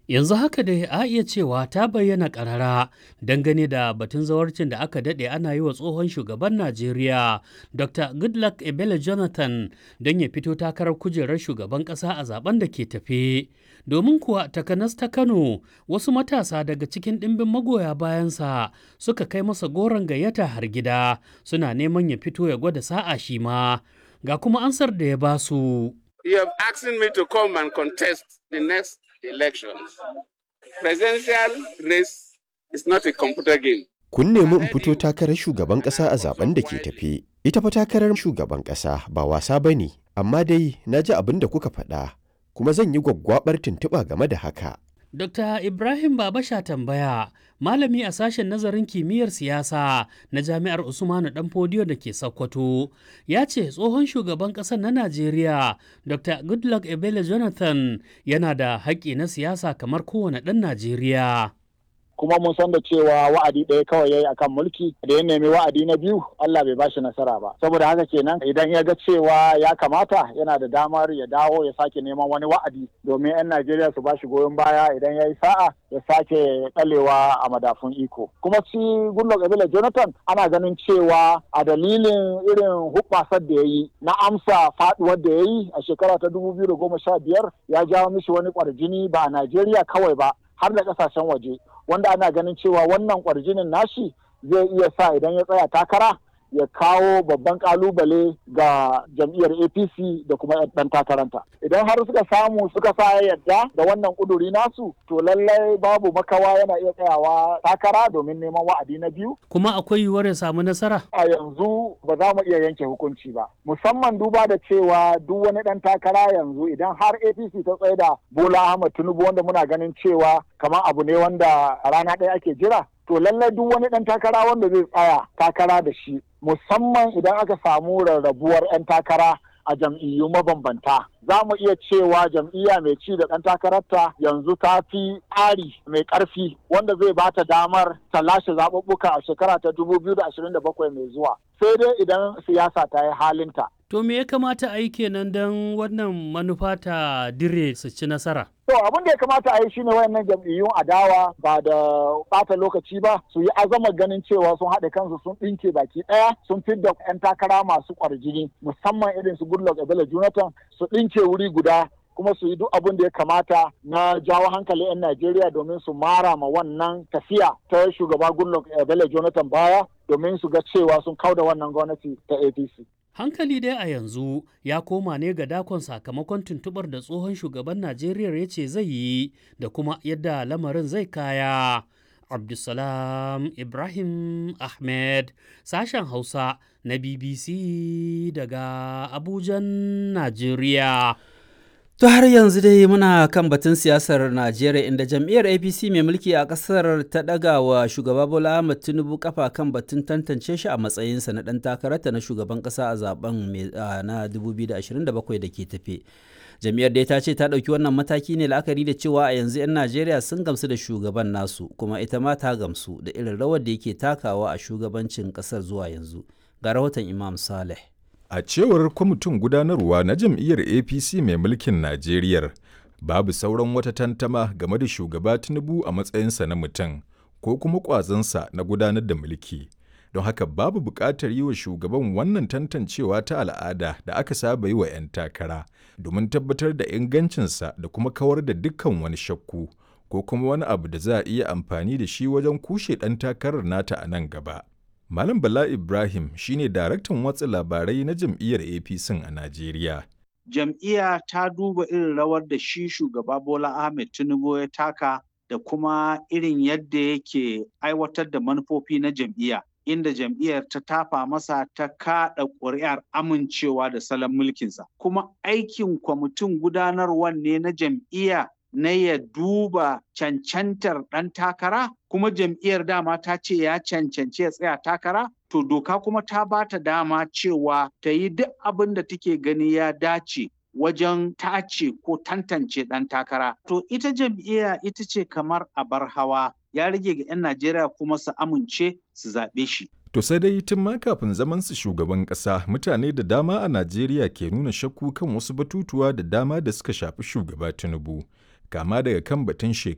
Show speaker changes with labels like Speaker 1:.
Speaker 1: Yanzu haka dai a iya cewa ta bayyana ƙarara dangane da batun zawarcin da aka daɗe ana yi wa tsohon shugaban Najeriya Dr. Goodluck Ebele Jonathan don ya fito takarar kujerar shugaban ƙasa a zaben da ke tafe. Domin kuwa takanas ta Kano wasu matasa daga cikin ɗimbin magoya bayansa suka kai masa goron gayyata har gida suna neman ya fito ya gwada sa'a shi ma. Ga kuma ansar da ya basu.
Speaker 2: You have asked me to come and contest the next elections. Presidential race is not a computer game.
Speaker 3: Kun nemi in fito takarar shugaban ƙasa a zaben da ke tafe. Ita fa takarar shugaban ƙasa ba wasa ba ne, amma dai na ji abin da kuka faɗa, kuma zan yi gwaggwabar tuntuɓa game da haka.
Speaker 1: Dr. Ibrahim Babasha tambaya, malami a sashen nazarin kimiyyar siyasa na Jami'ar Usmanu Danfodiyo da ke Sokoto, ya ce tsohon shugaban ƙasar na Najeriya, Dr. Goodluck Ebele Jonathan yana da haƙƙi na siyasa kamar kowane ɗan Najeriya.
Speaker 4: kuma mun san da cewa wa'adi ɗaya kawai yayi akan mulki da ya nemi wa'adi na biyu Allah bai bashi nasara ba saboda haka kenan idan ya ga cewa ya kamata yana da damar ya dawo ya sake neman wani wa'adi domin 'yan Najeriya su bashi goyon baya idan ya yi sa'a ya sake ɗalewa a madafun iko kuma shi Goodluck Ebele Jonathan ana ganin cewa a dalilin irin hubbasar da ya yi na amsa faduwar da ya yi a shekara ta dubu biyu da goma sha biyar ya jawo mishi wani kwarjini ba a Najeriya kawai ba har da kasashen waje wanda ana ganin cewa wannan kwarjinin nashi zai iya sa idan ya tsaya takara ya kawo babban kalubale ga jam'iyyar apc da kuma ɗan takaranta idan har suka samu suka sa yadda da wannan kuduri nasu to lallai babu makawa yana iya tsayawa takara domin neman wa'adi na biyu
Speaker 1: Kuma akwai yiwuwar ya samu nasara?
Speaker 4: a yanzu ba za mu iya yanke hukunci ba musamman duba da cewa duk wani ɗan takara yanzu idan har apc ta tsaye da bola ahmad tinubu wanda muna ganin cewa kamar abu ne wanda rana ɗaya ake jira to lallai duk wani ɗan takara wanda zai tsaya takara da shi musamman idan aka samu rarrabuwar 'yan takara a jam'iyyu mabambanta za mu iya cewa jam'iyya mai ci da ɗan takararta yanzu ta fi tsari mai ƙarfi wanda zai ba ta damar ta lashe zaɓuɓɓuka a shekara ta 2027 mai zuwa sai dai idan siyasa ta yi halinta
Speaker 1: To me ya kamata a yi kenan don wannan manufa ta dire su ci nasara?
Speaker 4: To abin da ya kamata a yi shine wayannan jam'iyyun adawa ba da bata lokaci ba su yi azama ganin cewa sun haɗe kansu sun ɗinke baki ɗaya sun fidda 'yan takara masu ƙwarjini musamman irin su Goodluck Ebele Jonathan su ɗinke wuri guda kuma su yi duk abin da ya kamata na jawo hankalin 'yan Najeriya domin su mara ma wannan tafiya ta shugaba Goodluck Ebele Jonathan baya domin su ga cewa sun kauda wannan gwamnati ta APC.
Speaker 1: Hankali dai a yanzu ya koma ne ga dakon sakamakon tuntubar da tsohon shugaban Najeriya ya ce zai yi da kuma yadda lamarin zai kaya. Abdulsalam Ibrahim Ahmed, sashen Hausa na BBC daga Abujan, Najeriya.
Speaker 5: To har yanzu dai muna kan batun siyasar Najeriya inda jam'iyyar APC mai mulki a ƙasar ta ɗaga wa shugaba Bola Ahmed Tinubu kafa kan batun tantance shi a matsayinsa na ɗan takararta na shugaban ƙasa a zaben na 2027 da ke tafe. Jam'iyyar dai ta ce ta ɗauki wannan mataki ne la'akari da cewa a yanzu 'yan Najeriya sun gamsu da shugaban nasu kuma ita ma ta gamsu da irin rawar da yake takawa a shugabancin ƙasar zuwa yanzu. Ga rahoton Imam Saleh.
Speaker 6: A cewar kwamitin gudanarwa na jam'iyyar APC mai mulkin Najeriya, babu sauran wata tantama game da shugaba Tinubu a matsayinsa na mutum ko kuma ƙwazonsa na gudanar da mulki. Don haka babu buƙatar yi wa shugaban wannan tantancewa ta al'ada da aka saba yi wa 'yan takara domin tabbatar da ingancinsa da kuma kawar da dukkan wani shakku ko kuma wani abu da za a iya amfani da shi wajen kushe ɗan takarar nata a nan gaba. Malam Bala Ibrahim shine daraktan watsa labarai na jam'iyyar APC a Najeriya.
Speaker 7: Jam'iyya ta duba irin rawar da shi shugaba Bola Ahmed Tinubu ya taka da kuma irin yadda yake aiwatar da manufofi na jam'iyya. Inda jam'iyyar ta tafa masa ta kaɗa ƙuri'ar amincewa da salon mulkinsa. Kuma aikin kwamitin gudanarwan ne na jam'iyya na ya duba cancantar ɗan takara kuma jam'iyyar dama ta ce ya cancanci ya tsaya takara to doka kuma ta ba ta dama cewa ta yi duk abin da take gani ya dace wajen tace ko tantance ɗan takara to ita jam'iyya ita ce kamar abar hawa ya rage ga 'yan najeriya kuma su amince su zaɓe shi
Speaker 6: To sai dai tun ma kafin zaman su shugaban ƙasa mutane da dama a Najeriya ke nuna shakku kan wasu batutuwa da dama da suka shafi shugaba Tinubu. kama daga kan batun